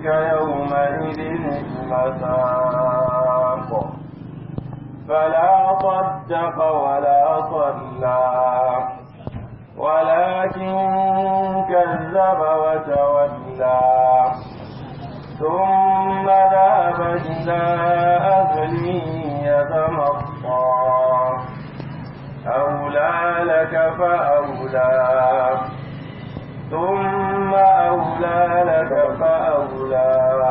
يومئذ المساق فلا صدق ولا صلى ولكن كذب وتولى ثم ذهب إلى أهله يتمطى أولى لك فأولى ثم أولى لك فأولى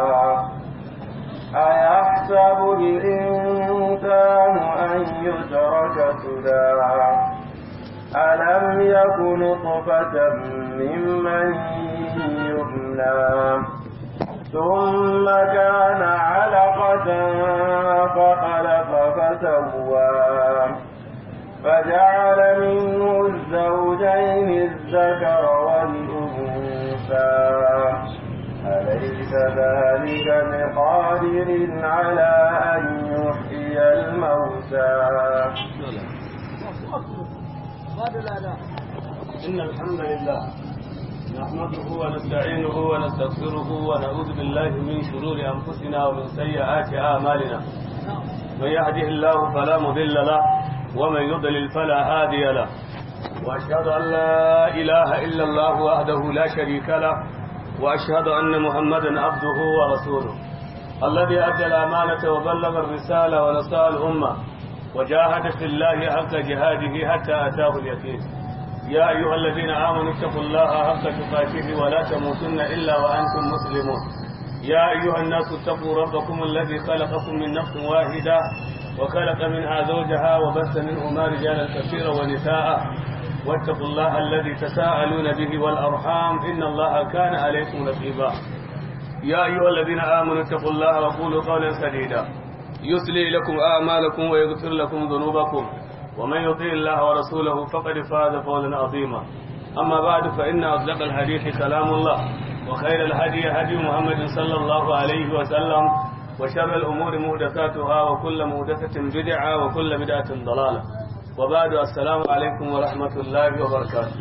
أيحسب الإنسان أن يترك سدى ألم يكن نطفة من مني يمنى ثم كان علقة فخلق فسوى فجعل منه الزوجين الذكر والأنثى أليس ذلك بقادر على أن يحيي الموتى إن الحمد لله نحمده ونستعينه ونستغفره ونعوذ بالله من شرور أنفسنا ومن سيئات أعمالنا من يهده الله فلا مضل له ومن يضلل فلا هادي له وأشهد أن لا إله إلا الله وحده لا شريك له وأشهد أن محمدا عبده ورسوله الذي أدى الأمانة وبلغ الرسالة ونصار الأمة وجاهد في الله حق جهاده حتى أتاه اليقين يا أيها الذين آمنوا اتقوا الله حق تقاته ولا تموتن إلا وأنتم مسلمون يا أيها الناس اتقوا ربكم الذي خلقكم من نفس واحدة وخلق منها زوجها وبث منهما رجالا كثيرا ونساء واتقوا الله الذي تساءلون به والأرحام إن الله كان عليكم رقيبا يا أيها الذين آمنوا اتقوا الله وقولوا قولا سديدا يسلي لكم أعمالكم ويغفر لكم ذنوبكم ومن يطيع الله ورسوله فقد فاز فوزا عظيما أما بعد فإن أصدق الحديث كلام الله وخير الهدي هدي محمد صلى الله عليه وسلم وشر الأمور مهدثاتها وكل مهدثة بدعة وكل بدعة ضلالة وبعد السلام عليكم ورحمة الله وبركاته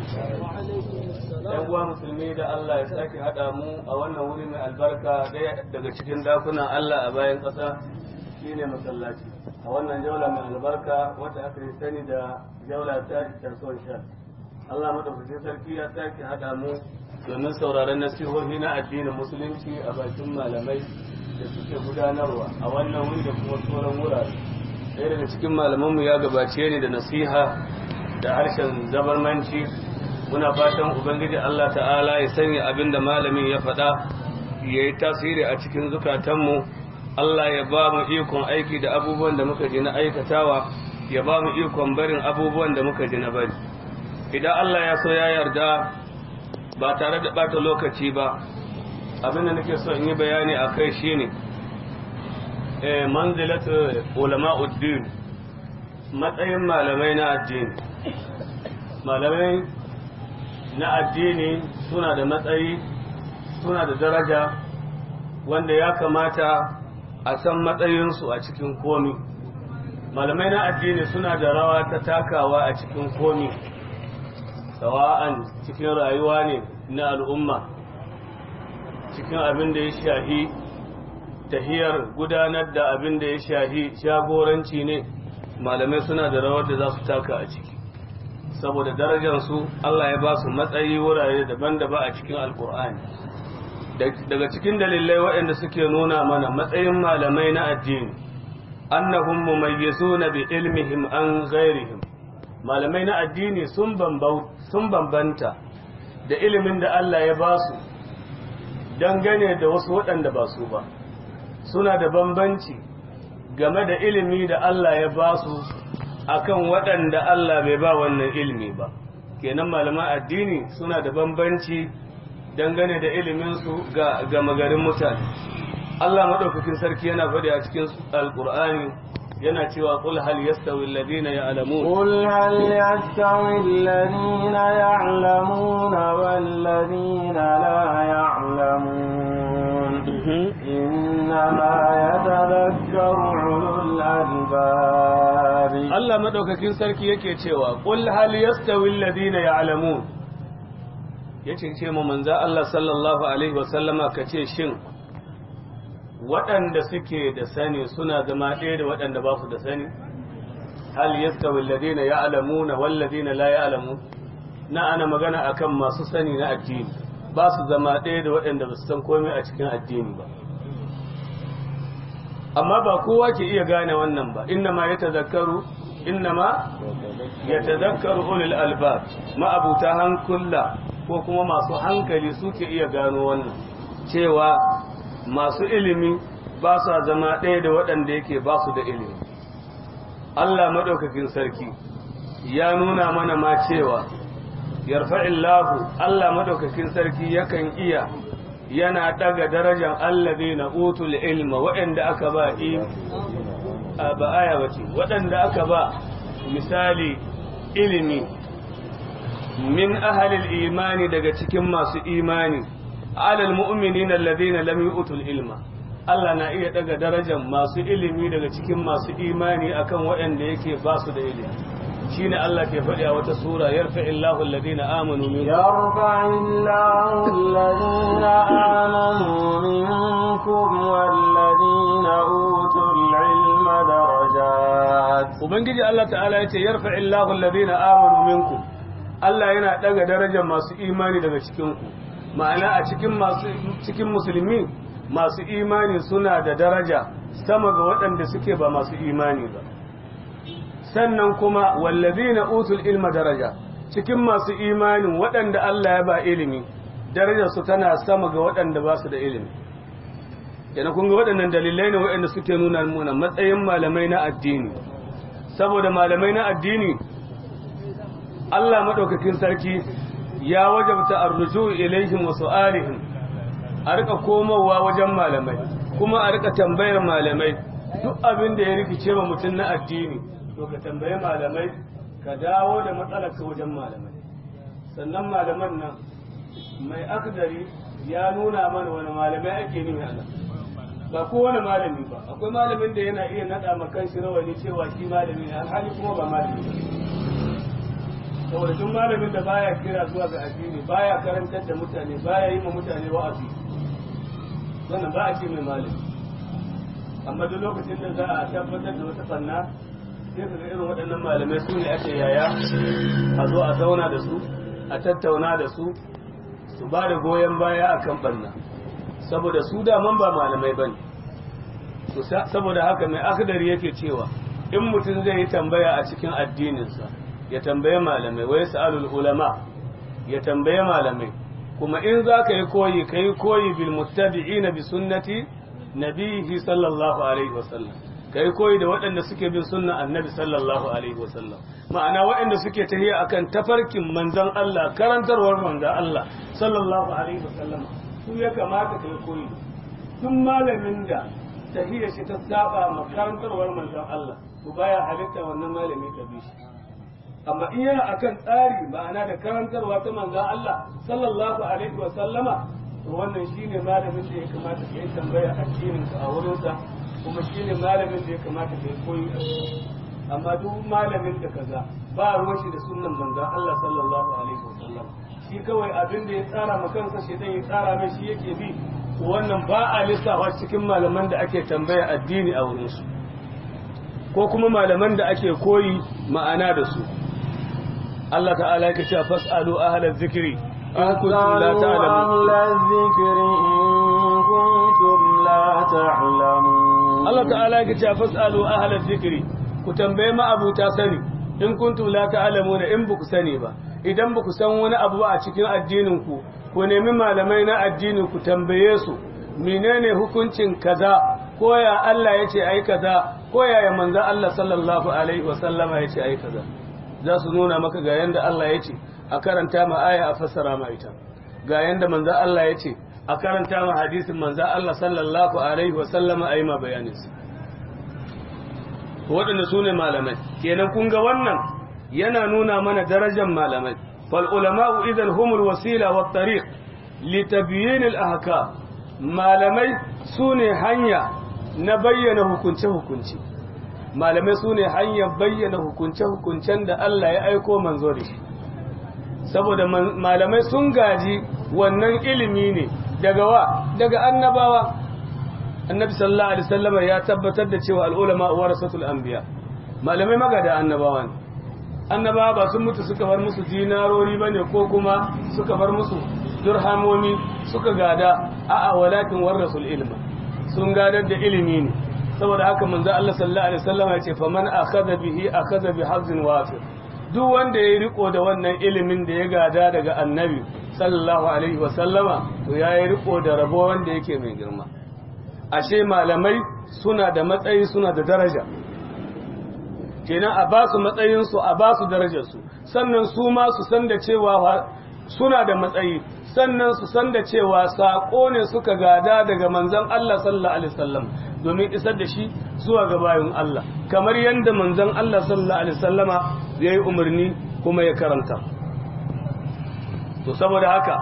‘Yan uwa musulmi da Allah ya sake haɗa mu a wannan wuri mai albarka ɗaya daga cikin dakunan Allah a bayan ƙasa shine masallaci a wannan jaula mai albarka wata aka yi sani da jaula ta tarson sha Allah madaukakin sarki ya sake haɗa mu domin sauraron nasihohi na addinin musulunci a bakin malamai da suke gudanarwa a wannan wuri da kuma sauran wurare ɗaya daga cikin malamanmu ya gabace ni da nasiha da harshen zabarmanci muna fatan ubangiji Allah ta'ala ya sanya abin da malamin ya faɗa ya yi tasiri a cikin zukatanmu Allah ya ba mu ikon aiki da abubuwan da muka ji na aikatawa ya ba mu ikon barin abubuwan da muka ji na bari idan Allah ya so ya yarda ba tare da bata lokaci ba abin da nake so in yi bayani a kai shine eh manzilat ulama'uddin matsayin malamai na addini malamai na addini suna da matsayi suna da daraja wanda ya kamata a san matsayinsu a cikin komi malamai na addini suna da rawa ta takawa a cikin komi sawa'an cikin rayuwa ne na al'umma cikin abin da ya shahi tahiyar gudanar da abin da ya shahi shagoranci ne malamai suna da rawar da za su taka a ciki saboda darajarsu Allah ya ba su matsayi wurare daban-daban a cikin alkur'ani daga cikin dalilai waɗanda suke nuna mana matsayin malamai na addini annahum mumayyizuna bi ilmihim an ghairihim malamai na addini sun sun bambanta da ilimin da Allah ya ba su dangane da wasu waɗanda ba su ba suna da bambanci game da ilimi da Allah ya ba su akan waɗanda Allah bai ba wannan ilimi ba kenan malaman addini suna da bambanci dangane da iliminsu ga gama garin mutane Allah maɗaukakin sarki yana faɗi a cikin alƙur'ani yana cewa qul hal yastawi alladhina ya'lamun قل هل يستوي الذين يعلمون والذين لا يعلمون إنما يتذكر أولو الألباب Allah maɗaukakin sarki yake cewa qul hal yastawi alladhina ya'lamun yace ce mu manzo Allah sallallahu alaihi wasallama kace shin waɗanda suke da sani suna zama ɗaya da waɗanda ba su da sani hal yastawi alladhina ya'lamuna wal ladina la ya'lamun na ana magana akan masu sani na addini ba su zama ɗaya da waɗanda ba su san komai a cikin addini ba amma ba kowa ke iya gane wannan ba inna ma ya tazakkaru inna ma ya tazakkaru ulul albab ma'abuta hankula ko kuma masu hankali suke iya gano wannan cewa masu ilimi ba sa zama ɗaya da waɗanda yake ba su da ilimi Allah maɗaukakin sarki ya nuna mana ma cewa yarfa'illahu Allah maɗaukakin sarki yakan iya yana daga darajar allazi na utul ilma waɗanda aka ba ba aya bace waɗanda aka ba misali ilimi min ahalil imani daga cikin masu imani alal mu'minin alladhina lam yu'tul ilma Allah na iya daga darajar masu ilimi daga cikin masu imani akan waɗanda yake ba su da ilimi shine Allah ke faɗi a wata sura yarfa illahu alladhina amanu minkum يرفع الله الذين آمنوا منكم والذين أوتوا العلم درجات ubangiji Allah ta'ala yace yarfa illahu alladhina amanu minkum Allah yana daga darajar masu imani daga cikin ku ma'ana a cikin masu cikin musulmi masu imani suna da daraja sama ga waɗanda suke ba masu imani ba sannan kuma wallazina utul ilma daraja cikin masu imanin waɗanda Allah ya ba ilimi darajar su tana sama ga waɗanda ba su da ilimi yana kun ga waɗannan dalilai ne waɗanda suke nuna muna matsayin malamai na addini saboda malamai na addini Allah madaukakin sarki ya wajabta arruju ilaihim wa su'alihim a rika komowa wajen malamai kuma a rika tambayar malamai duk abin da ya rikice wa mutum na addini to ka tambayi malamai ka dawo da matsalar ka wajen malamai sannan malaman nan mai akdari ya nuna mana wani malamai ake nuna ana ba kowane malami ba akwai malamin da yana iya naɗa ma kanshi rawani cewa shi malami ne alhali kuma ba malami ba saboda duk malamin da baya kira zuwa ga addini baya karantar da mutane baya yi ma mutane wa'azi wannan ba a ce mai malami amma duk lokacin da za a tabbatar da wata fanna sai ka ga irin waɗannan malamai su ne ake yaya a zo a zauna da su a tattauna da su su ba da goyon baya a kan ɓanna saboda su daman ba malamai ba ne saboda haka mai akadari yake cewa in mutum zai yi tambaya a cikin addininsa ya tambaye malamai wai sa'alul ulama ya tambaye malamai kuma in za ka yi koyi ka yi koyi bil muttabi'ina bi sunnati nabihi sallallahu alaihi wasallam ka yi koyi da waɗanda suke bin sunna annabi sallallahu alaihi wasallam ma'ana waɗanda suke tahiya akan tafarkin manzon Allah karantarwar manzon Allah sallallahu alaihi wasallam su ya kamata ka yi koyi tun malamin da tahiyar shi ta saba ma karantarwar manzon Allah to baya halitta wannan malami ka bi shi amma in yana akan tsari ma'ana da karantarwa ta manzon Allah sallallahu alaihi wasallama to wannan shine malamin da ya kamata ka yi tambaya addinin ka a wurinsa kuma shi ne malamin da ya kamata ka yi koyi a amma duk malamin da kaza ba ruwan shi da sunan manzan Allah sallallahu alaihi wasallam shi kawai abin da ya tsara ma kansa shi ya tsara mai shi yake bi wannan ba a lissafa cikin malaman da ake tambaya addini a wurin su ko kuma malaman da ake koyi ma'ana da su Allah ta'ala yake cewa fas'alu ahla dhikri in kuntum la ta'lamun أهل الذكر إن كنتم لا تعلمون Allah ta'ala yake cewa fasalu ahlal zikri ku tambaye ma abuta sani in kuntum la ta'lamuna in buku sani ba idan buku san wani abu a cikin addinin ku ku nemi malamai na addini ku tambaye su menene hukuncin kaza ko ya Allah yace ai kaza ko ya ya manzo Allah sallallahu alaihi wa sallama yace ai kaza za su nuna maka ga yanda Allah yace a karanta ma aya a fassara ma ita ga yanda manzo Allah yace a karanta ma hadisin manzo Allah sallallahu alaihi wa sallama ayi ma bayaninsa waɗanda su ne malamai kenan kun ga wannan yana nuna mana darajar malamai fal ulama'u idan humul wasila wa tariq li tabyin al ahkam malamai su ne hanya na bayyana hukunce hukunci malamai su ne hanyar bayyana hukunce hukuncen da Allah ya aiko manzo da shi saboda malamai sun gaji wannan ilimi ne daga wa daga annabawa annabi sallallahu alaihi wasallam ya tabbatar da cewa al-ulama warasatul anbiya malamai magada annabawa ne annabawa ba sun mutu suka bar musu dinarori bane ko kuma suka bar musu durhamomi suka gada a'a walakin warasul ilma sun gadar da ilimi ne saboda haka manzo Allah sallallahu alaihi wasallam ya ce faman akhadha bihi akhadha bi hazzin wafir duk wanda ya riko da wannan ilimin da ya gada daga annabi sallallahu alaihi wasallama to ya yi riko da rabo wanda yake mai girma ashe malamai suna da matsayi suna da daraja kenan a ba su matsayinsu a ba su darajarsu sannan su ma su san da cewa suna da matsayi sannan su san da cewa saƙo ne suka gada daga manzon Allah sallallahu alaihi wasallam domin isar da shi zuwa ga bayan Allah kamar yadda manzon Allah sallallahu alaihi wasallama ya yi umarni kuma ya karanta to saboda haka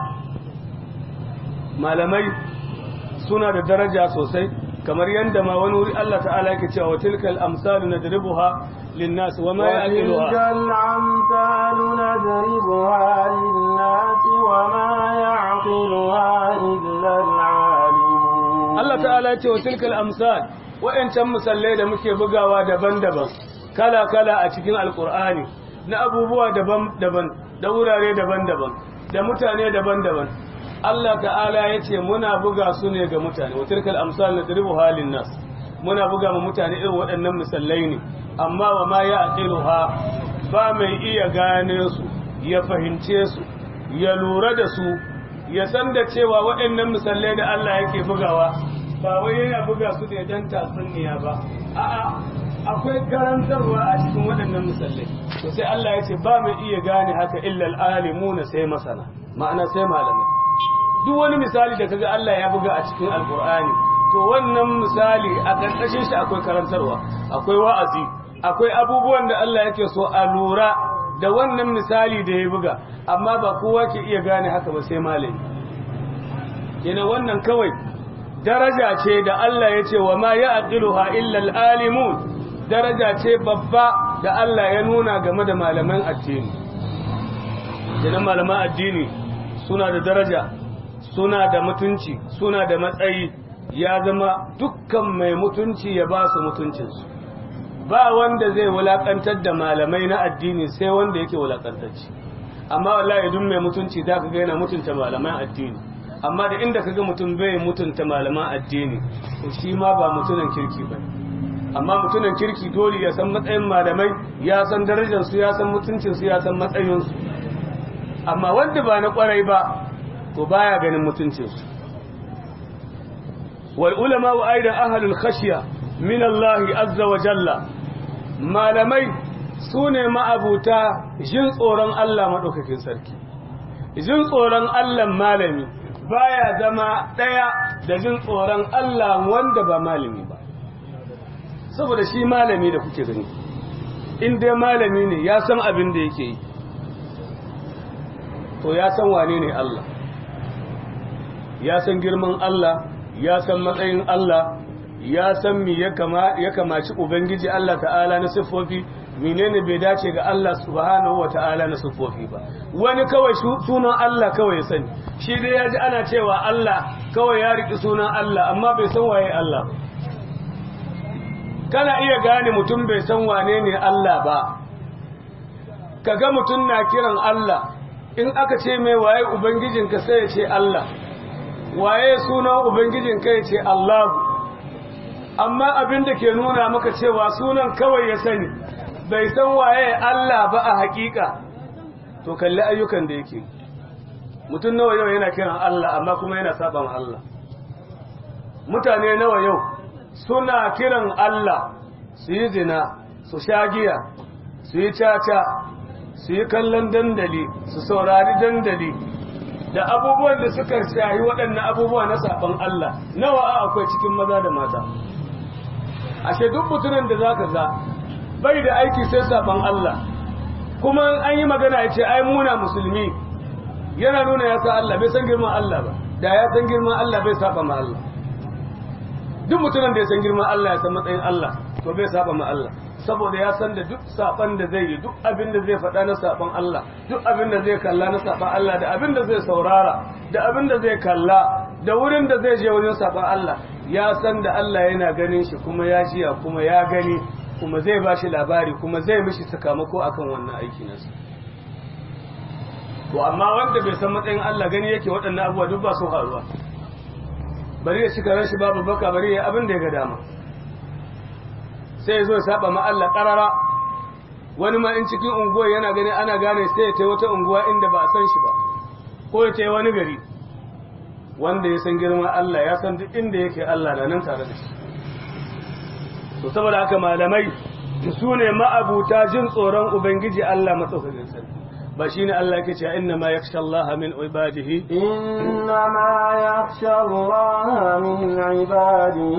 malamai suna da daraja sosai kamar yadda ma wani wuri Allah ta'ala yake cewa wa tilkal amsalu nadribuha linnas wa ma yaqiluha الأمثال نضربها للناس وما يعقلها إلا العالمون Allah ta'ala ya ce wa tilkal amsal wa'ancan musallai da muke bugawa daban-daban kala-kala a cikin alkur'ani na abubuwa daban-daban da wurare daban-daban da mutane daban-daban Allah ta'ala ya ce muna buga su ne ga mutane wa tilkal amsal nadribu halin nas muna buga ma mutane irin waɗannan misallai ne amma wa ma ya aqiluha ba mai iya gane su ya fahimce su ya lura da su ya san da cewa waɗannan misallai da Allah yake bugawa ba wai yana buga su da dan tatsuniya ba a'a akwai karantarwa a cikin waɗannan misallai to sai Allah ya ce ba mai iya gane haka illa alimuna sai masana ma'ana sai malamai duk wani misali da kaga Allah ya buga a cikin alkur'ani to wannan misali a ƙarƙashin shi akwai karantarwa akwai wa'azi akwai abubuwan da Allah yake so a lura da wannan misali da ya buga amma ba kowa ke iya gane haka ba sai malami kenan wannan kawai daraja ce da Allah ya ce wa ma ya aqiluha illa al-alimun daraja ce babba da Allah ya nuna game da malaman addini kenan malaman addini suna da daraja suna da mutunci suna da matsayi ya zama dukkan mai mutunci ya ba su mutuncinsu ba wanda zai wulakantar da malamai na addini sai wanda yake wulakantacci amma wallahi duk mai mutunci da ka ga yana mutunta malaman addini amma da inda kaga mutum bai mutunta malaman addini to shi ma ba mutunan kirki ba amma mutunan kirki dole ya san matsayin malamai ya san darajar su ya san mutuncin su ya san matsayin su amma wanda ba na kwarai ba to baya ganin mutuncin su wal ulama wa aidan ahlul khashya min Allah azza wa jalla malamai sune ma'abuta jin tsoron Allah madaukakin sarki jin tsoron Allah malami baya zama ɗaya da jin tsoron Allah wanda ba malami ba saboda shi malami da kuke gani in dai malami ne ya san abin da yake yi to ya san wane ne Allah ya san girman Allah ya san matsayin Allah ya san mi ya kamaci ubangiji Allah ta'ala na siffofi menene bai dace ga Allah subhanahu wa ta'ala na siffofi ba wani kawai sunan Allah kawai ya sani shi dai ya ji ana cewa Allah kawai ya riki sunan Allah amma bai san waye Allah kana iya gane mutum bai san wane ne Allah ba kaga mutum na kiran Allah in aka ce mai waye ubangijinka sai ya ce Allah waye sunan ubangijinka ya ce Allah amma abin da ke nuna maka cewa sunan kawai ya sani bai san waye Allah ba a hakika to kalli ayyukan da yake mutum nawa yau yana kiran Allah amma kuma yana saban Allah mutane nawa yau suna kiran Allah su yi zina su sha giya su yi caca su yi kallon dandali su saurari dandali da abubuwan da suka shayi waɗannan abubuwa na saban Allah nawa a akwai cikin maza da mata ashe duk mutumin da zaka ga bai da aiki sai saban Allah kuma an yi magana ya ce ai muna musulmi yana nuna ya sa Allah bai san girman Allah ba da ya san girman Allah bai saba ma Allah duk mutumin da ya san girman Allah ya san matsayin Allah to bai saba ma Allah saboda ya san da duk saban da zai yi duk abin da zai faɗa na saban Allah duk abin da zai kalla na saban Allah da abin da zai saurara da abin da zai kalla da wurin da zai je wajen saban Allah ya san da Allah yana ganin shi kuma ya jiya kuma ya gani kuma zai ba shi labari kuma zai mishi sakamako akan wannan aiki nasa to amma wanda bai san matsayin Allah gani yake waɗannan abubuwa duk ba su faruwa bari ya shiga ran shi babu baka bari ya abin da ya ga dama sai ya zo ya saba ma Allah ƙarara wani ma in cikin unguwa yana gani ana gane sai ya ta wata unguwa inda ba a san shi ba ko ya ta wani gari wanda ya san girman Allah ya san duk inda yake Allah na nan tare da shi to saboda haka malamai su ne ma'abuta jin tsoron ubangiji Allah matsaukakin sarki ba shine Allah yake cewa inna ma yakhsha Allah min ibadihi إنما يخشى الله من عباده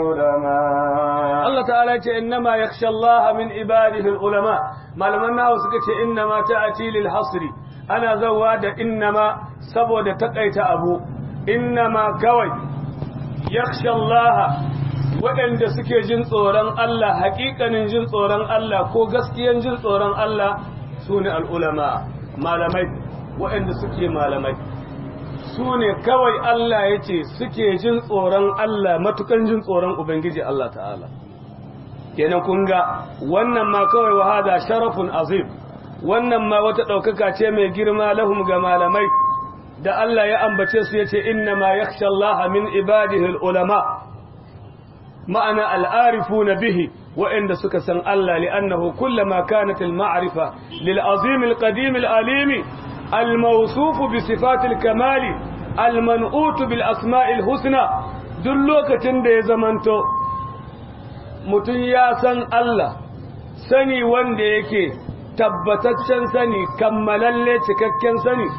العلماء Allah ta'ala ya ce inna ma yakhsha Allah min ibadihi ulama malaman nawa suka ce inna ma ta'ati lil hasri ana zawa da inna ma saboda takaita abu inna ma kawai yakhsha Allah waɗanda suke jin tsoron Allah haƙiƙanin jin tsoron Allah ko gaskiyan jin tsoron Allah su ne al'ulama malamai waɗanda suke malamai su ne kawai Allah ya ce suke jin tsoron Allah matukan jin tsoron Ubangiji Allah ta'ala kenan kun ga wannan ma kawai wahada sharafun azim wannan ma wata ɗaukaka ce mai girma lahum ga malamai da Allah ya ambace su ya ce inna ma yakhsha Allah min ibadihi ulama ma'ana al'arifuna bihi وإن سك سن الله لأنه كلما كانت المعرفة للعظيم القديم العليم الموصوف بصفات الكمال المنؤوت بالأسماء الحسنى دلوك تندي زمنتو متن يا سن الله سني وند yake tabbataccen sani kammalalle cikakken sani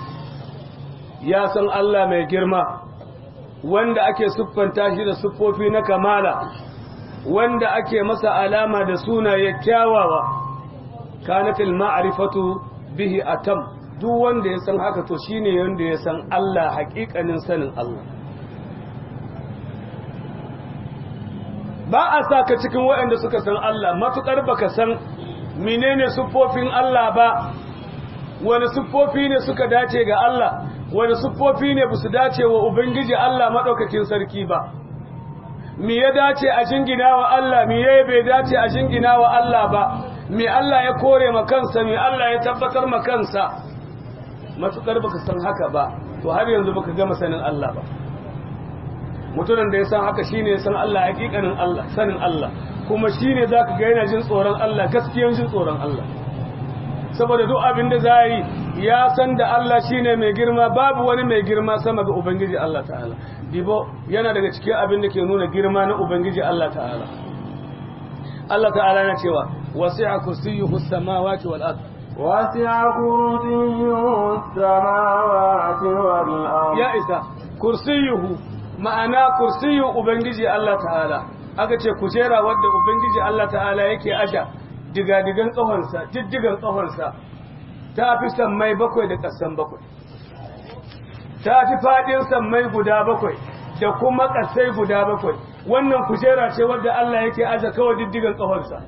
ya san Allah mai girma wanda ake siffanta shi da siffofi na kamala wanda ake masa alama da sunaye kyawawa kanatil ma'rifatu bihi atam duk wanda ya san haka to shine wanda ya san Allah haƙiƙanin sanin Allah ba a sa ka cikin waɗanda suka san Allah matuƙar baka san menene siffofin Allah ba wani siffofi ne suka dace ga Allah wani siffofi ne ba su dace wa Ubangiji Allah maɗaukakin sarki ba mi ya dace a jingina wa Allah mi ya bai dace a jingina wa Allah ba mi Allah ya kore ma kansa mi Allah ya tabbatar ma kansa matukar baka san haka ba to har yanzu baka gama sanin Allah ba mutumin da ya san haka shine ya san Allah hakikanin Allah sanin Allah kuma shine zaka ga yana jin tsoron Allah gaskiyan jin tsoron Allah saboda duk abin da za yi ya san da Allah shine mai girma babu wani mai girma sama ga Ubangiji Allah ta'ala dibo yana daga cikin abin da ke nuna girma na Ubangiji Allah ta'ala Allah ta'ala na cewa wasi'a kursiyyuhu samawati wal ard وسع كرسيه السماوات والأرض ya isa kursiyyuhu ma'ana kursiyyu Ubangiji Allah ta'ala aka ce kujera wadda Ubangiji Allah ta'ala yake aja digadigan tsahonsa jijjigan tsahonsa ta fi sammai bakwai da ƙasan bakwai ta fi faɗin sammai guda bakwai da kuma ƙasai guda bakwai wannan kujera ce wadda Allah yake aza kawai diddigan tsahonsa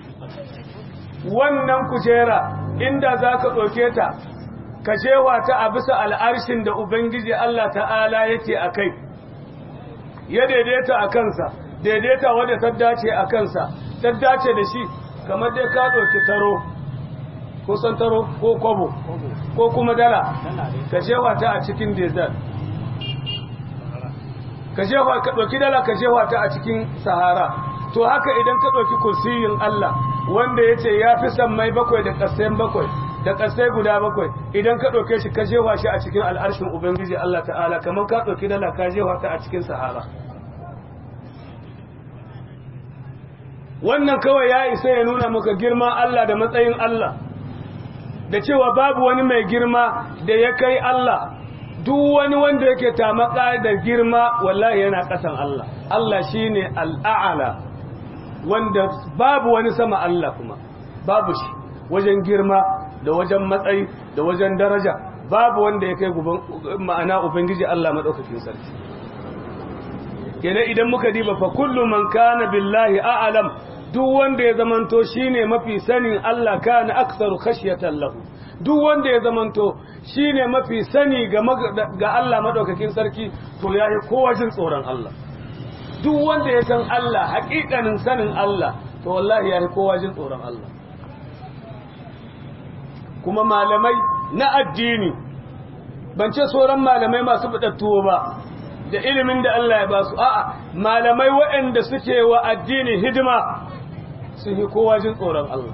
wannan kujera inda za ka ɗauke ta ka jewa ta a bisa al'arshin da Ubangiji Allah ta'ala yake a kai ya daidaita a kansa daidaita wadda ta dace a kansa ta dace da shi kamar dai ka ɗauki taro ko san taro ko kwabo ko kuma dala ka jewa ta a cikin desert ka jewa ka ɗauki dala ka jewa ta a cikin sahara to haka idan ka ɗauki kursiyin Allah wanda ya ce ya fi sammai bakwai da ƙasai bakwai da ƙasai guda bakwai idan ka ɗauke shi ka jewa shi a cikin al'arshin ubangiji Allah ta'ala kamar ka ɗauki dala ka jewa ta a cikin sahara wannan kawai ya isa ya nuna maka girma Allah da matsayin Allah da cewa babu wani mai girma da ya kai Allah duk wani wanda yake tamaka da girma wallahi yana ƙasan Allah Allah shine al'a'ala wanda babu wani sama Allah kuma babu shi wajen girma da wajen matsayi da wajen daraja babu wanda ya kai ma'ana ubangiji Allah madaukakin sarki kenan idan muka diba fa kullu man kana billahi a'lam duk wanda ya zamanto shine mafi sanin Allah kana aktsaru khashyatan lahu duk wanda ya zamanto shine mafi sani ga ga Allah madaukakin sarki to yayi kowa jin tsoron Allah duk wanda ya san Allah haƙiƙanin sanin Allah to wallahi ya fi kowa jin tsoron Allah kuma malamai na addini ban ce sauran malamai masu fitattuwa ba da ilimin da Allah ya ba su a'a malamai waɗanda suke wa addini hidima sun yi kowa jin tsoron Allah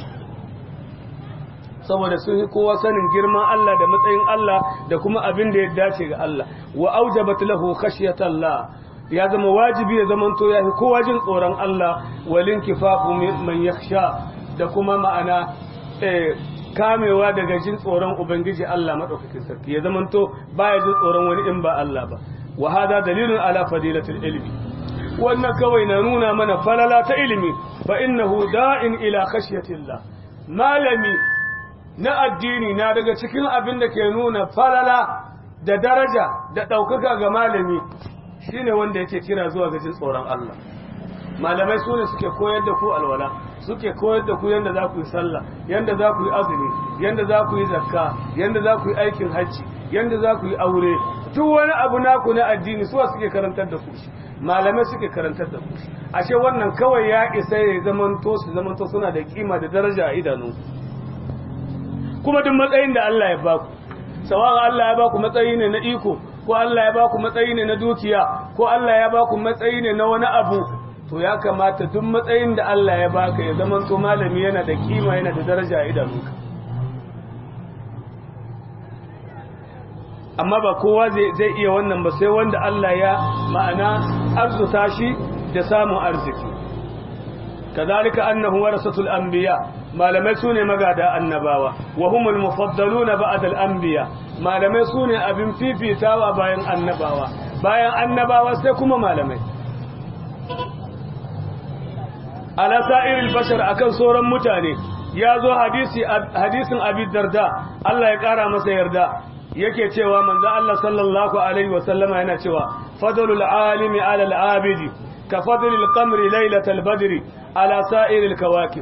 saboda sun yi kowa sanin girman Allah da matsayin Allah da kuma abin da ya dace ga Allah wa aujabat lahu khashyatallah ya zama wajibi ya zamanto ya fi kowa jin tsoron Allah walin kifafu man yakhsha da kuma ma'ana kamewa daga jin tsoron ubangiji Allah madaukakin sarki ya zamanto baya jin tsoron wani in ba Allah ba wa hada dalilun ala fadilatil ilmi wannan kawai na nuna mana falala ta ilimi fa innahu da'in ila khashyatillah malami na addini na daga cikin abin da ke nuna falala da daraja da ɗaukaka ga malami shine wanda yake kira zuwa ga jin tsoron Allah malamai su ne suke koyar da ku alwala suke koyar da ku yadda za ku yi sallah yadda za ku yi azumi yadda za ku yi zakka yadda za ku yi aikin hajji yadda za ku yi aure duk wani abu naku na addini suwa suke karantar da ku shi malamai suke karantar da ku shi ashe wannan kawai ya isa ya zamanto su zamanto suna da kima da daraja a idanu kuma duk matsayin da Allah ya baku sawa Allah ya baku matsayi ne na iko ko Allah ya baku matsayi ne na dukiya ko Allah ya baku matsayi ne na wani abu to ya kamata duk matsayin da Allah ya baka ya zama to malami yana da kima yana da daraja a idanunka amma ba kowa zai iya wannan ba sai wanda Allah ya ma'ana arzuta shi da samun arziki kazalika annahu warasatul anbiya malamai sune magada annabawa wa humul mufaddaluna ba'da al-anbiya malamai sune abin fifitawa bayan annabawa bayan annabawa sai kuma malamai ala sa'iril bashar akan sauran mutane ya zo hadisi hadisin abi darda Allah ya kara masa yarda yake cewa manzo Allah sallallahu alaihi wa sallama yana cewa fadlul alimi ala al-abidi ka fadlil qamri laylatal badri ala sa'iril kawakib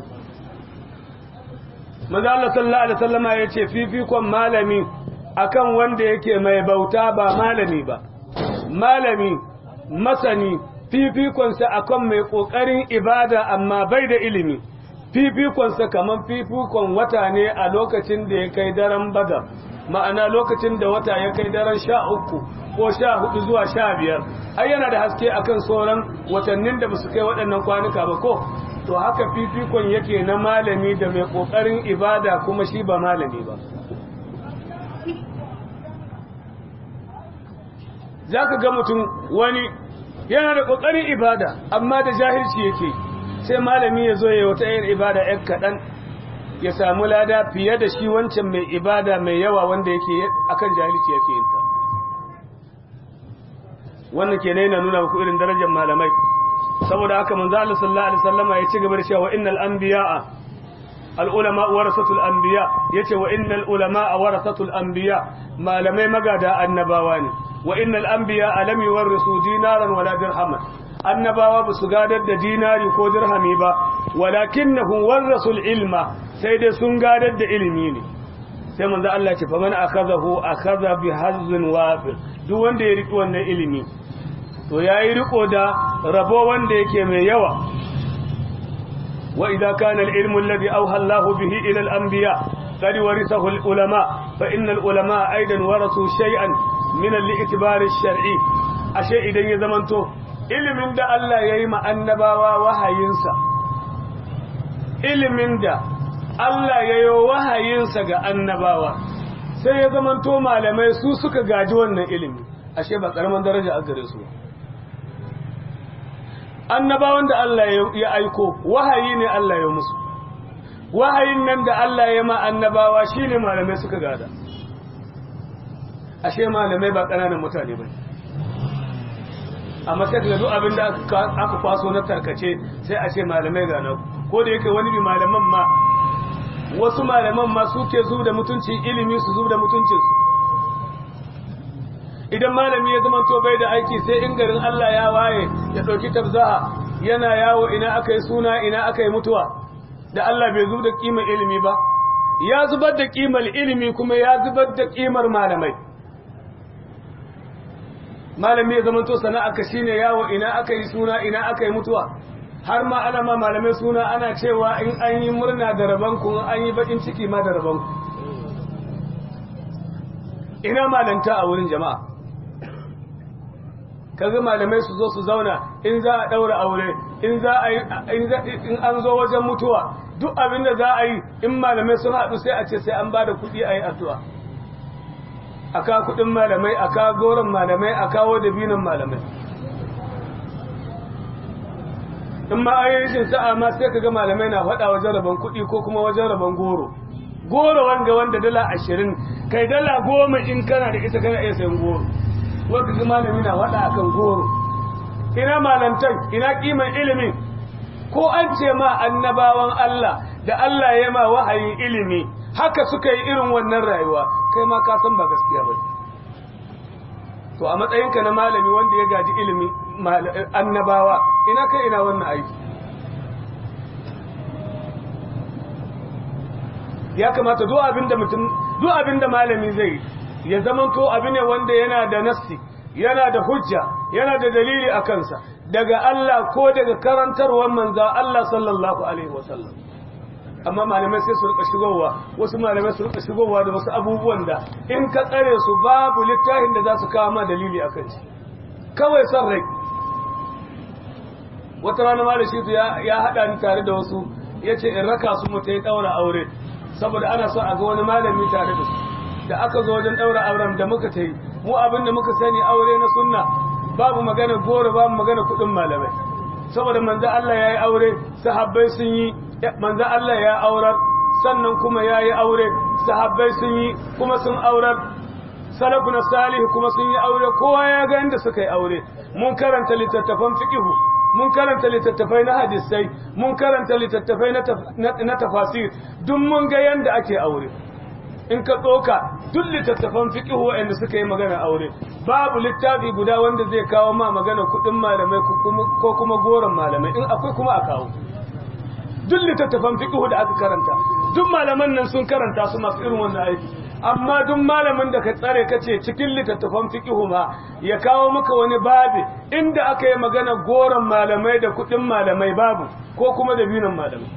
manzo Allah sallallahu alaihi wa sallama yace fifikon malami akan wanda yake mai bauta ba malami ba malami masani fifikonsa akan mai ƙoƙarin ibada amma bai da ilimi fifikonsa kamar fifikon wata ne a lokacin da ya kai daren badar ma'ana lokacin da wata ya kai daren sha uku ko sha hudu zuwa sha biyar ai yana da haske akan sauran watannin da basu kai waɗannan kwanuka ba ko to haka fifikon yake na malami da mai ƙoƙarin ibada kuma shi ba malami ba za ka ga mutum wani yana da ƙoƙarin ibada amma da jahilci yake sai malami ya zo ya wata yin ibada ‘yan kaɗan ya samu lada fiye da shi wancan mai ibada mai yawa wanda yake akan jahilci yake yin ta wannan ke na nuna muku irin darajar malamai saboda haka manzo Allah sallallahu alaihi wasallama ya ci gaba da cewa innal anbiya'a al ulama warasatul anbiya yace wa innal ulama warasatul anbiya malamai magada annabawa ne wa innal anbiya lam yuwarrisu dinaran wala dirhaman annabawa ba su gadar da dinari ko dirhami ba walakinnahum warasul ilma sai dai sun gadar da ilimi ne sai manzo Allah ya ce fa man akhadahu akhadha bi hazzin wafir duk wanda ya riki wannan ilimi to yayi riko da rabo wanda yake mai yawa wa idza kana al-ilmu alladhi awha Allahu bihi ila al-anbiya qad warithahu al-ulama fa inna al-ulama aidan warathu shay'an min al-i'tibar ash-shar'i ashe idan ya zamanto ilimin da Allah yayi ma annabawa wahayinsa ilimin da Allah yayi wahayinsa ga annabawa sai ya zamanto malamai su suka gaji wannan ilimi ashe ba karaman daraja a gare su annabawan da Allah ya aiko wahayi ne Allah ya musu wahayin nan da Allah ya ma annabawa shine malamai suka gada ashe malamai ba ƙananan mutane ba amma sai da duk abin da aka kwaso na tarkace sai a ce malamai gana ko da yake wani bi malaman ma wasu malaman ma suke zu da mutunci ilimi su zu da mutuncinsu idan malami ya zama to bai da aiki sai in garin Allah ya waye ya ɗauki tabzaha yana yawo ina aka yi suna ina aka yi mutuwa da Allah bai zubar da kimar ilimi ba ya zubar da kimar ilimi kuma ya zubar da kimar malamai malami ya zamanto sana'a ka shine yawo ina aka yi suna ina aka yi mutuwa har ma ana ma malamai suna ana cewa in an yi murna da rabanku an yi bakin ciki ma da rabanku ina malanta a wurin jama'a kaga malamai su zo su zauna in za a daura aure in za a yi in an zo wajen mutuwa duk abin da za a yi in malamai sun haɗu sai a ce sai an ba da kuɗi a yi addu'a a kawo kuɗin malamai a kawo goron malamai a kawo dabinin malamai in ma a yi rashin sa'a ma sai ka ga malamai na faɗa wajen rabon kuɗi ko kuma wajen rabon goro goro wanga wanda dala ashirin kai dala goma in kana da ita kana iya sayan goro wanda ga malami na faɗa akan goro ina malantan ina kiman ilimin ko an ce ma annabawan Allah da Allah ya ma wahayin ilimi haka suka yi irin wannan rayuwa kai ma ka san ba gaskiya ba to a matsayinka na malami wanda ya gaji ilimi annabawa ina kai ina wannan aiki ya kamata duk abinda mutum duk abinda malami zai ya zamanto abu ne wanda yana da nassi yana da hujja yana da dalili a kansa daga Allah ko daga karantarwar manza Allah sallallahu alaihi wasallam amma malamai sai su rika shigowa wasu malamai su rika shigowa da wasu abubuwan da in ka tsare su babu littafin da za su kawo ma dalili a kan shi kawai son rai wata rana malam shi ya haɗa ni tare da wasu ya ce in raka su mu ta yi ɗaura aure saboda ana so a ga wani malami tare da su da aka zo wajen ɗaura auren da muka ta yi mu abin da muka sani aure na sunna babu magana goro babu magana kuɗin malamai saboda manzo Allah ya yi aure sahabbai sun yi manzo Allah ya aurar sannan kuma ya yi aure sahabbai sun yi kuma sun aurar salafuna salihu kuma sun yi aure kowa ya ga inda suka yi aure mun karanta littattafan fiqhu mun karanta littattafai na hadisai mun karanta littattafai na tafasir duk mun ga yanda ake aure in ka tsoka duk littattafan fiqhu waɗanda suka yi magana aure babu littafi guda wanda zai kawo ma magana kuɗin malamai ko kuma goron malamai in akwai kuma a kawo duk littattafan fiqhu da aka karanta duk malaman nan sun karanta su masu irin wannan aiki amma duk malamin da ka tsare ka ce cikin littattafan fiqhu ma ya kawo maka wani babi inda aka yi magana goron malamai da kuɗin malamai babu ko kuma da binin malamai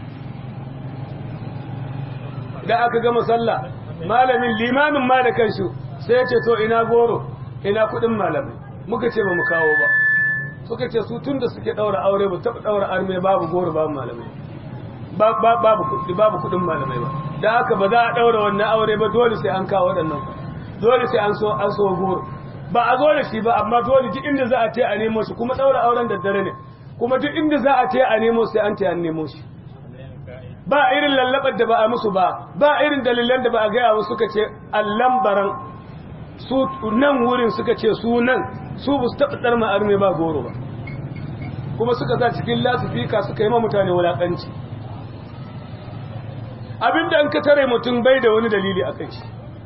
da aka gama sallah malamin limamin ma da kansu sai ya ce to ina goro ina kuɗin malamai muka ce ba mu kawo ba suka ce su tun da suke ɗaura aure ba taɓa ɗaura arme babu goro babu malamai babu kuɗi babu kuɗin malamai ba da haka ba za a ɗaura wannan aure ba dole sai an kawo waɗannan dole sai an so an so goro ba a zo da shi ba amma dole duk inda za a ce a nemo shi kuma ɗaura auren da dare ne kuma duk inda za a ce a nemo sai an ce an nemo shi ba irin lallabar da ba a musu ba ba irin dalilan da ba a gaya musu suka ce allan baran su nan wurin suka ce su nan su ba su taɓa tsarma arme ba goro ba kuma suka sa cikin lasifika suka yi ma mutane wulaƙanci abinda an ka tare mutum bai da wani dalili a kai shi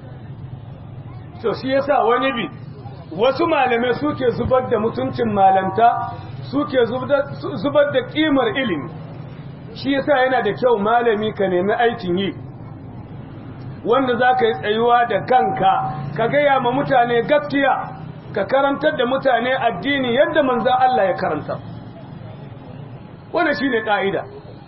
to shi yasa wani bi wasu malamai suke zubar da mutuncin malanta suke zubar da kimar ilimi shi yasa yana da kyau malami ka nemi aikin yi wanda za ka yi tsayuwa da kanka ka gaya ma mutane gaskiya ka karantar da mutane addini yadda manzan Allah ya karanta wannan shi ne ƙa'ida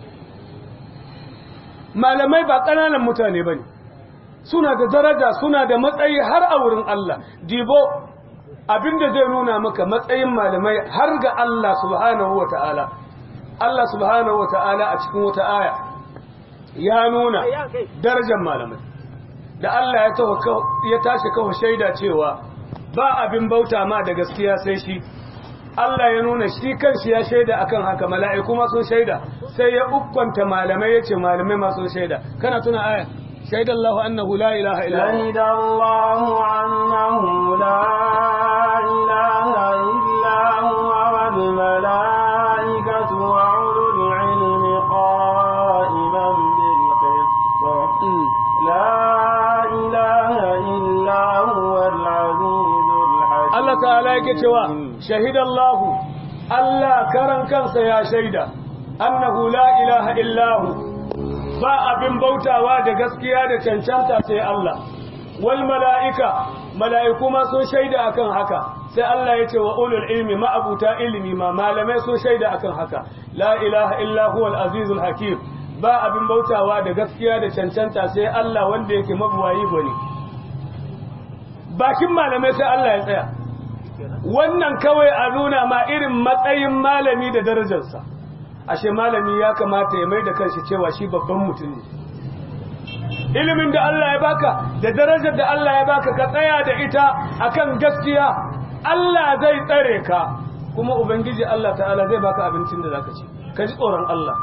malamai ba ƙananan mutane ba ne suna da daraja suna da matsayi har a wurin Allah dibo abinda zai nuna maka matsayin malamai har ga Allah subhanahu wa ta'ala Allah subhanahu wa ta'ala a cikin wata aya ya nuna darajar malamai da Allah ya tashi kawo shaida cewa ba abin bauta ma da gaskiya sai shi Allah ya nuna shi kanshi ya shaida akan haka mala'iku ma sun shaida sai ya ukwanta malamai yace malamai ma sun shaida kana tuna aya shaida Allah annahu la ilaha illa shaida Allah annahu la ilaha illa huwa wal malaikatu wa ulul ilmi qa'iman bil qist la ilaha illa huwa al azizul hakim Allah ta'ala yake cewa shahidallahu Allah karan kansa ya shaida annahu la ilaha illahu ba abin bautawa da gaskiya da cancanta sai Allah wal mala'ika mala'iku ma sun shaida akan haka sai Allah ya ce wa ulul ilmi ma'abuta ilimi ma malamai sun shaida akan haka la ilaha illa huwal azizul hakim ba abin bautawa da gaskiya da cancanta sai Allah wanda yake mabuwayi gwani bakin malamai sai Allah ya tsaya wannan kawai a nuna ma irin matsayin malami da darajarsa ashe malami ya kamata ya mai da kanshi cewa shi babban mutum ne ilimin da Allah ya baka da darajar da Allah ya baka ka tsaya da ita akan gaskiya Allah zai tsare ka kuma ubangiji Allah ta'ala zai baka abincin da zaka ci ka ji tsoron Allah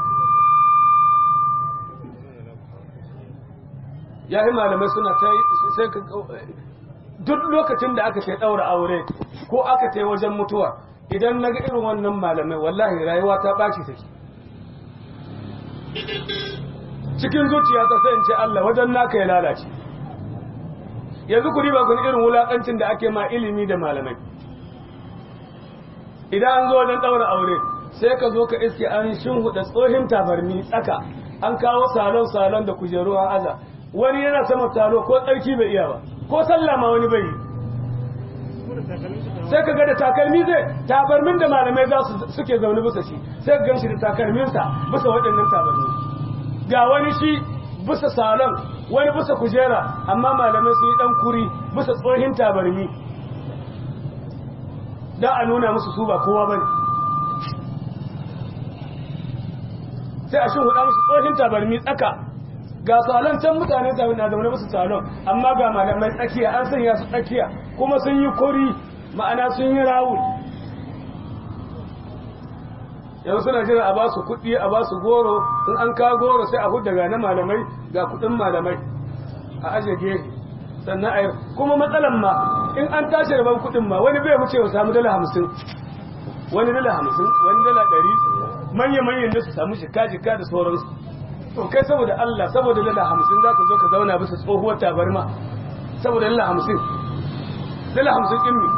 yayi malamai suna ta sai ka duk lokacin da aka ce daura aure ko aka ce wajen mutuwa idan naga irin wannan malamai wallahi rayuwa ta baci take cikin zuciya ta sai in ce Allah wajen naka ya lalace yanzu ku riba kun irin wulakancin da ake ma ilimi da malamai idan an zo wajen daura aure sai ka zo ka iske an shinhuda tsohin tabarmi tsaka an kawo salon salon da kujeru a aza wani yana sama talo ko tsarki bai iya ba ko sallah ma wani bai yi sai ka ga da takalmi zai tabarmin da malamai za su suke zaune bisa shi sai ka ganshi da takalminsa bisa waɗannan tabarmi ga wani shi bisa salon wani bisa kujera amma malamai su yi ɗan kuri bisa tsohin tabarmi da a nuna musu su ba kowa bane sai a shi huda musu tsohin tabarmi tsaka ga salon can mutane na zaune musu salon amma ga malamai tsakiya an sanya su tsakiya kuma sun yi kori ma'ana sun yi rawul yanzu suna jira a ba su kuɗi a ba su goro in an kawo goro sai a hudda ga na malamai ga kuɗin malamai a aje gefe sannan a kuma matsalan ma in an tashi rabon kuɗin ma wani bai wuce wa samu dala hamsin wani dala hamsin wani dala ɗari manya-manyan da su samu shika-shika da sauransu to kai saboda Allah saboda dala hamsin za ka zo ka zauna bisa tsohuwar tabarma saboda dala hamsin dala hamsin ɗin mi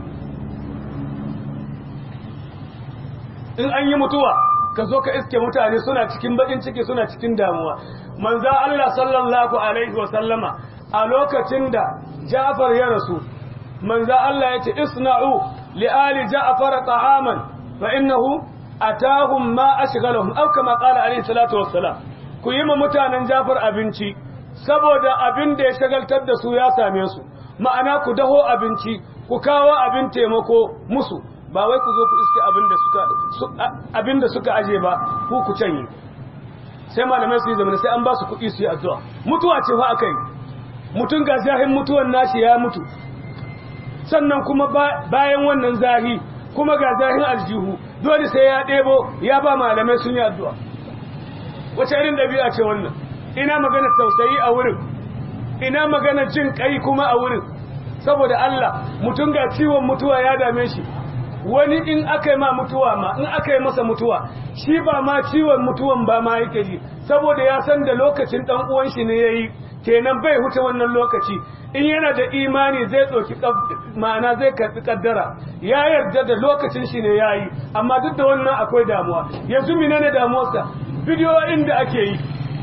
in an yi mutuwa ka zo ka iske mutane suna cikin bakin ciki suna cikin damuwa manza Allah sallallahu alaihi wa sallama a lokacin da Ja'far ya rasu manza Allah ya ce isna'u li ali Ja'far ta'aman fa innahu atahum ma ashghalahum aw kama qala alaihi salatu wassalam ku yi ma mutanen Ja'far abinci saboda abin da ya shagaltar da su ya same su ma'ana ku daho abinci ku kawo abin taimako musu ba wai ku zo ku iske abin da suka abin da suka aje ba ku ku canye sai malamai su yi zamani sai an ba su kuɗi su yi addu'a mutuwa ce fa akai mutum ga zahin mutuwan nashi ya mutu sannan kuma bayan wannan zahi kuma ga zahin aljihu dole sai ya ɗebo ya ba malamai sun yi addu'a wace irin ɗabi'a ce wannan ina magana tausayi a wurin ina magana jin kai kuma a wurin saboda Allah mutum ga ciwon mutuwa ya dame shi wani in aka yi ma mutuwa ma in aka yi masa mutuwa shi ba ma ciwon mutuwan ba ma yake ji saboda ya san da lokacin dan uwan shi ne yayi kenan bai huce wannan lokaci in yana da imani zai tsoki ma'ana zai karbi kaddara ya yarda da lokacin shi ne yayi amma duk da wannan akwai damuwa yanzu menene damuwarsa bidiyoyin da ake yi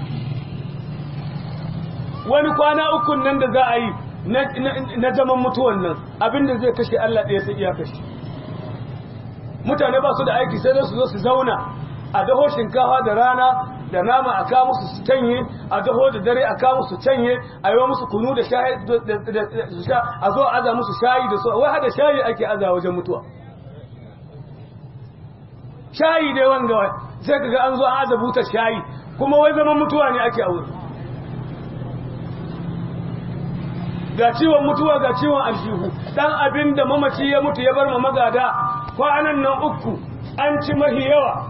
wani kwana uku nan da za a yi na zaman mutuwan nan abinda zai kashe Allah ɗaya sai iya kashe mutane ba su da aiki sai su zo su zauna a daho shinkafa da rana da nama a kawo musu su canye a daho da dare a kawo musu canye a yi musu kunu da shayi a zo a aza musu shayi da so wai hada shayi ake aza wajen mutuwa shayi dai wanga sai kaga an zo an aza buta shayi kuma wai zaman mutuwa ne ake aure ga ciwon mutuwa ga ciwon aljihu dan abin da mamaci ya mutu ya bar ma magada kwanan nan uku an ci mahi yawa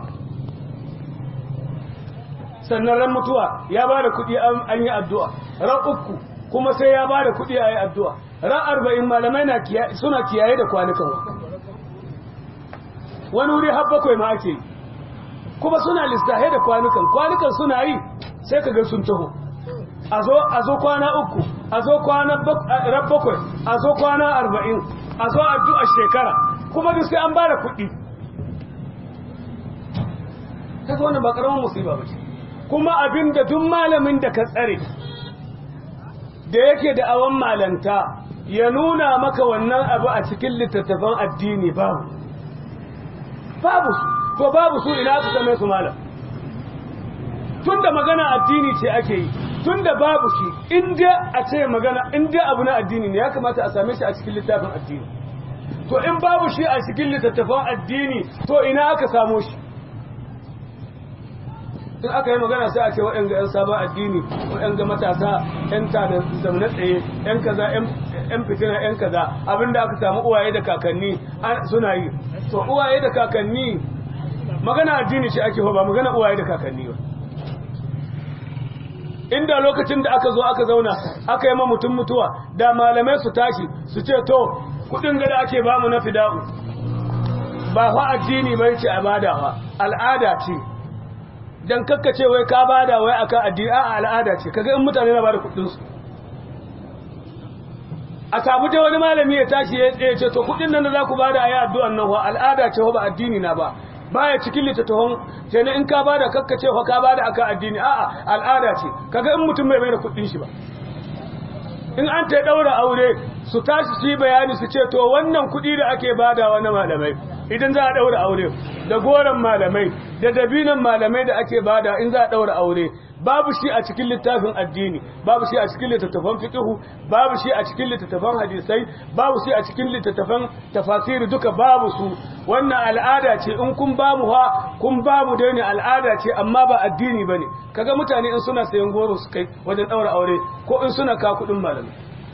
sannan ran mutuwa ya ba da kuɗi an yi addu'a ran uku kuma sai ya ba da kuɗi a yi addu'a ran arba'in malamai na suna kiyaye da kwanukan wani wuri har bakwai ma ake kuma suna lissahe da kwanukan kwanukan suna yi sai ka ga sun taho a zo kwana uku a zo kwana ran bakwai a zo kwana arba'in a zo addu'a shekara kuma duk sai an ba da kuɗi kaga wannan ba ƙaramin musiba ba ce kuma abin da duk malamin da ka tsare da yake da awon malanta ya nuna maka wannan abu a cikin littattafan addini babu babu su to babu su ina su same su malam tunda magana addini ce ake yi tunda babu shi inda a ce magana inda abu na addini ne ya kamata a same shi a cikin littafin addini to in babu shi a cikin littattafan addini to ina aka samo shi in aka yi magana sai a ce waɗanda 'yan sabon addini waɗanda matasa 'yan tada zaune tsaye 'yan kaza 'yan fitina 'yan kaza abinda aka samu uwaye da kakanni suna yi to uwaye da kakanni magana addini ce ake ba magana uwaye da kakanni ba inda lokacin da aka zo aka zauna aka yi ma mutum mutuwa da malamai su tashi su ce to kudin gada ake bamu na fida'u ba fa addini bai ce a badawa al'ada ce dan kakkace wai ka bada wai akan addini a al'ada ce kaga in mutane na bada kudin su a samu da wani malami ya tashi ya tsaye ce to kudin nan da za ku bada ayi addu'an nan wa al'ada ce ba addini na ba baya cikin littattafan sai ne in ka bada kakkace fa ka bada akan addini a'a al'ada ce kaga in mutum bai mai da kudin shi ba in an ta daura aure su tashi su yi bayani su ce to wannan kudi da ake badawa na malamai idan za a daura aure da goron malamai da dabinan malamai da ake bada in za a daura aure babu shi a cikin littafin addini babu shi a cikin littattafan fiqhu babu shi a cikin littattafan hadisai babu shi a cikin littattafan tafasiri duka babu su wannan al'ada ce in kun ba mu ha kun ba mu dai ne al'ada ce amma ba addini bane kaga mutane in suna sayan goro su kai wajen daura aure ko in suna ka kudin malamai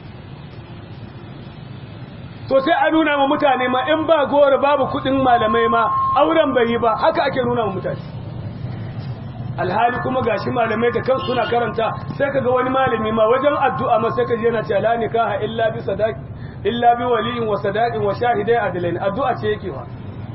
to sai a nuna ma mutane ma in ba goro babu kudin malamai ma auren bai yi ba haka ake nuna ma mutane alhali kuma gashi malamai da kansu suna karanta sai kaga wani malami ma wajen addu'a ma sai kaji yana cewa la nikaha illa bi sadaqi illa bi waliyin wa sadaqin wa shahidai adlain addu'a ce yake wa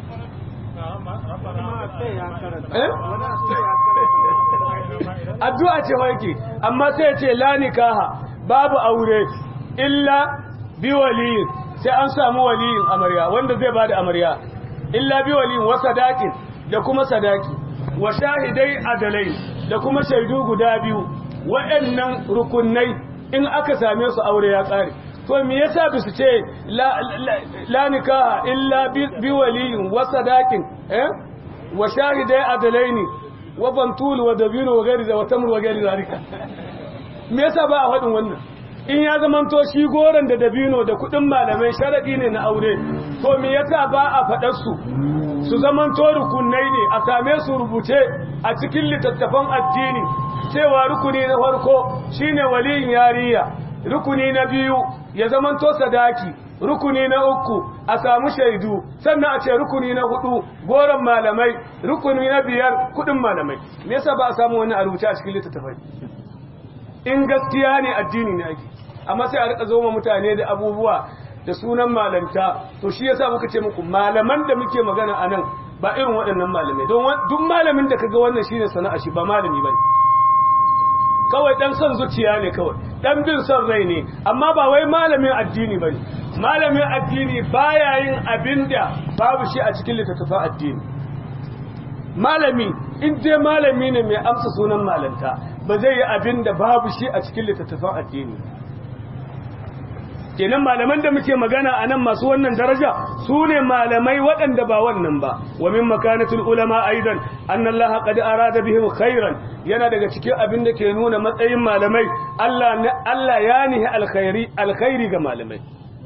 addu'a ce wa yake amma sai ya ce la nikaha babu aure illa bi waliyin sai an samu waliyin amarya wanda zai bada amarya illa bi waliyin wa sadaqin da kuma sadaki wa shahidai adalai da kuma shaidu guda biyu waɗannan rukunai in aka same su aure ya ƙare to me yasa ba su ce la nikaha illa bi waliyin wa sadaqin eh wa shahidai adalaini wa bantul wa dabino wa gari da wa tamr wa gari zalika me yasa ba a faɗin wannan in ya zamanto shi goron da dabino da kuɗin malamai sharadi ne na aure to me yasa ba a faɗar su su zamanto rukunai ne a same su rubuce a cikin littattafan addini cewa rukuni na farko shine waliyin yariya rukuni na biyu ya zamanto sadaki rukuni na uku a samu shaidu sannan a ce rukuni na hudu goron malamai rukuni na biyar kudin malamai me yasa ba a samu wani a rubuce a cikin littattafai in gaskiya ne addini ne ake amma sai a rika zo mutane da abubuwa da sunan malanta to shi yasa muka ce muku malaman da muke magana a nan ba irin waɗannan malamai don duk malamin da kaga wannan shine sana'a shi ba malami bane kawai dan son zuciya ne kawai dan bin son rai ne amma ba wai malamin addini bane malamin addini baya yin abinda babu shi a cikin littattafan addini malami in dai malami ne mai amsa sunan malanta ba zai yi abinda babu shi a cikin littattafan addini kenan malaman da muke magana a nan masu wannan daraja su ne malamai waɗanda ba wannan ba wa min makanatul ulama aidan annallaha qad arada bihim khairan yana daga cikin abin da ke nuna matsayin malamai Allah Allah ya nihi alkhairi alkhairi ga malamai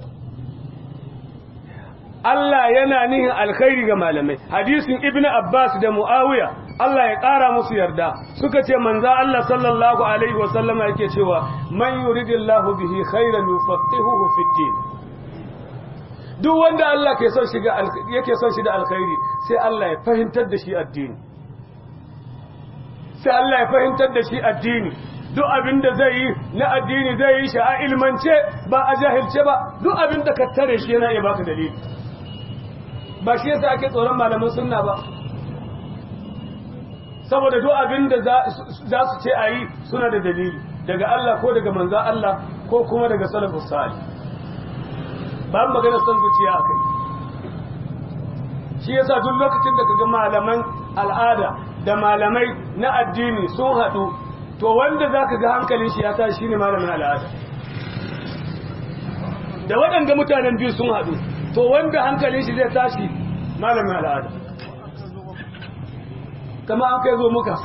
Allah yana nihin alkhairi ga malamai hadisin ibnu abbas da muawiya Allah ya ƙara musu yarda suka ce manza Allah sallallahu alaihi wasallama yake cewa man yuridillahu bihi khairan yufaqihuhu fid din duk wanda Allah ke son shiga yake son shi da alkhairi sai Allah ya fahimtar da shi addini sai Allah ya fahimtar da shi addini duk abin da zai yi na addini zai yi shi a ilmance ba a jahilce ba duk abin da ka tare shi yana iya baka dalili ba shi yasa ake tsoron malaman sunna ba saboda duk abin da za su ce a yi suna da dalili daga Allah ko daga manzan Allah ko kuma daga salafus salih ba magana son zuciya a kai shi yasa duk lokacin da kaga malaman al'ada da malamai na addini sun haɗu to wanda za ka ga hankalin shi ya tashi shine malamin al'ada da waɗanda mutanen biyu sun haɗu to wanda hankalin shi zai tashi malamin al'ada kama an kai zo muka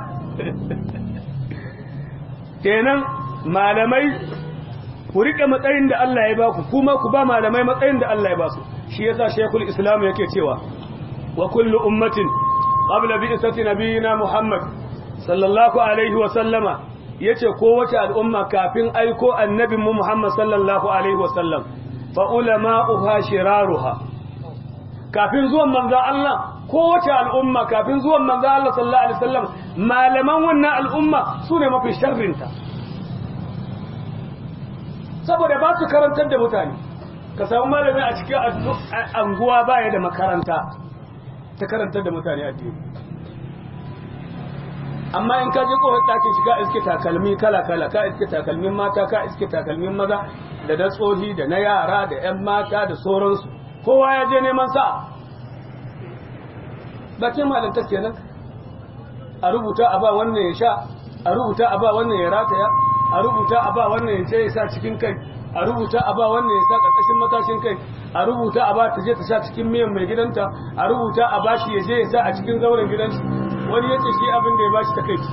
kenan malamai ku riƙe matsayin da Allah ya ba ku kuma ku ba malamai matsayin da Allah ya ba su shi yasa shekul islam yake cewa wa kullu ummatin qabla bi'sati nabiyina muhammad sallallahu alaihi wa sallama yace kowace al'umma kafin aiko annabin mu muhammad sallallahu alaihi wa sallam fa ulama'uha shiraruha kafin zuwan manzo Allah kowace al'umma kafin zuwan manzo Allah sallallahu alaihi wasallam malaman wannan al'umma sune mafi sharrinta saboda ba su karantar da mutane ka samu malami a cikin anguwa baya da makaranta ta karantar da mutane addini amma in ka je kofar ɗakin shiga iske takalmi kala kala ka iske takalmin mata ka iske takalmin maza da da tsohi da na yara da 'yan mata da sauransu kowa ya je neman sa bakin malanta kenan a rubuta a ba wannan ya sha a rubuta a ba wannan ya rataya a rubuta a ba wannan ya ce ya sa cikin kai a rubuta a ba wannan ya sa ƙarƙashin matashin kai a rubuta a ba ta je ta sa cikin miyan mai gidanta a rubuta a ba shi ya je ya sa a cikin zauren gidansu wani ya ce shi abin da ya ba shi ta kai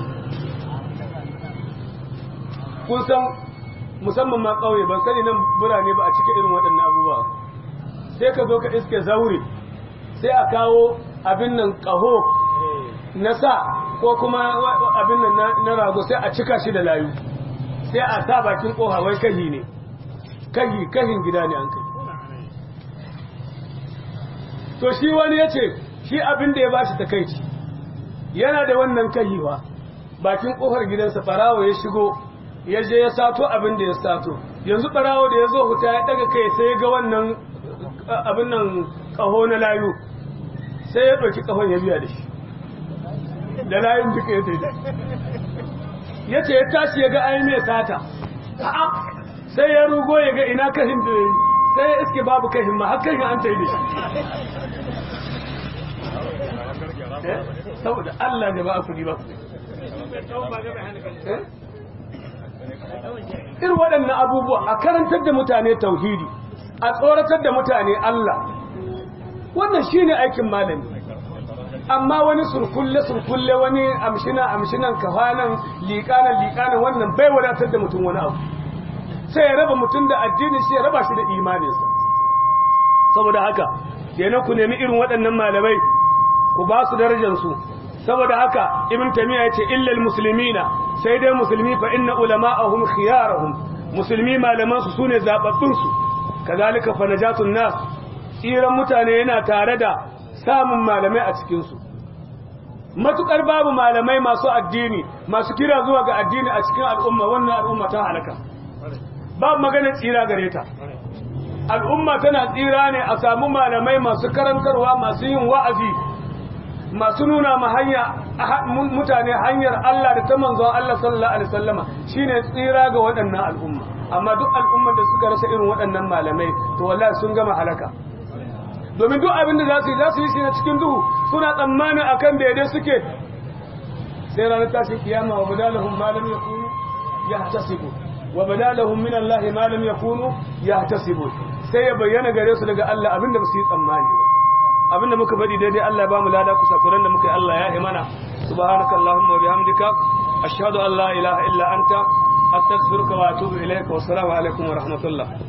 kun san musamman ma ƙauye ban sani nan birane ba a cika irin waɗannan abubuwa sai ka zo ka iske zaure sai a kawo abin nan ƙaho na sa ko kuma abin nan na rago sai a cika shi da layu sai a sa bakin ƙoha wai kahi ne kahi kahin gida ne an kai to shi wani ya ce shi abin da ya ba shi takaici yana da wannan kahiwa bakin ƙofar gidansa ɓarawo ya shigo ya je ya sato abin da ya sato yanzu ɓarawo da ya zo huta ya ɗaga kai sai ya ga wannan abin nan ƙaho na layu sai ya ɗauki ƙahon ya biya da shi da layun duka ya taida ya ce ya tashi ya ga ayi mai sata sai ya rugo ya ga ina kahin da yi sai ya iske babu kahin ma har kahin an taida shi saboda Allah ne ba a kudi ba irin waɗannan abubuwa a karantar da mutane tauhidi a tsoratar da mutane Allah wannan shine aikin malami amma wani surkulle surkulle wani amshina amshinan kafanan liƙanan liƙanan wannan bai wadatar da mutum wani abu sai ya raba mutum da addini shi ya raba shi da imaninsa saboda haka kenan ku nemi irin waɗannan malamai ku ba su darajarsu saboda haka ibn tamiya yace illal muslimina sai dai musulmi fa inna ulama'ahum khiyarahum musulmi malaman su sune zababbun su kazalika fa najatun nas tsiran mutane yana tare da samun malamai a cikin su matukar babu malamai masu addini masu kira zuwa ga addini a cikin al'umma wannan al'umma ta halaka babu magana tsira gare ta al'umma tana tsira ne a samu malamai masu karantarwa masu yin wa'azi masu nuna ma hanya mutane hanyar Allah da ta manzon Allah sallallahu alaihi wasallama shine tsira ga waɗannan al'umma amma duk al'umman da suka rasa irin waɗannan malamai to wallahi sun gama halaka domin duk abin da za su yi za su yi shi na cikin duhu suna tsammani akan daidai suke sai ranar tashin kiyama wa badalahum ma lam yakunu yahtasibu wa badalahum min Allah ma lam yakunu yahtasibu sai ya bayyana gare su daga Allah abinda ba su yi tsammani ba abinda muka faɗi daidai Allah ya ba mu lada kusa kuran da muka yi Allah ya imana subhanaka allahumma wa bihamdika ashhadu an la ilaha illa anta astaghfiruka wa atubu ilayka wa assalamu alaikum wa rahmatullah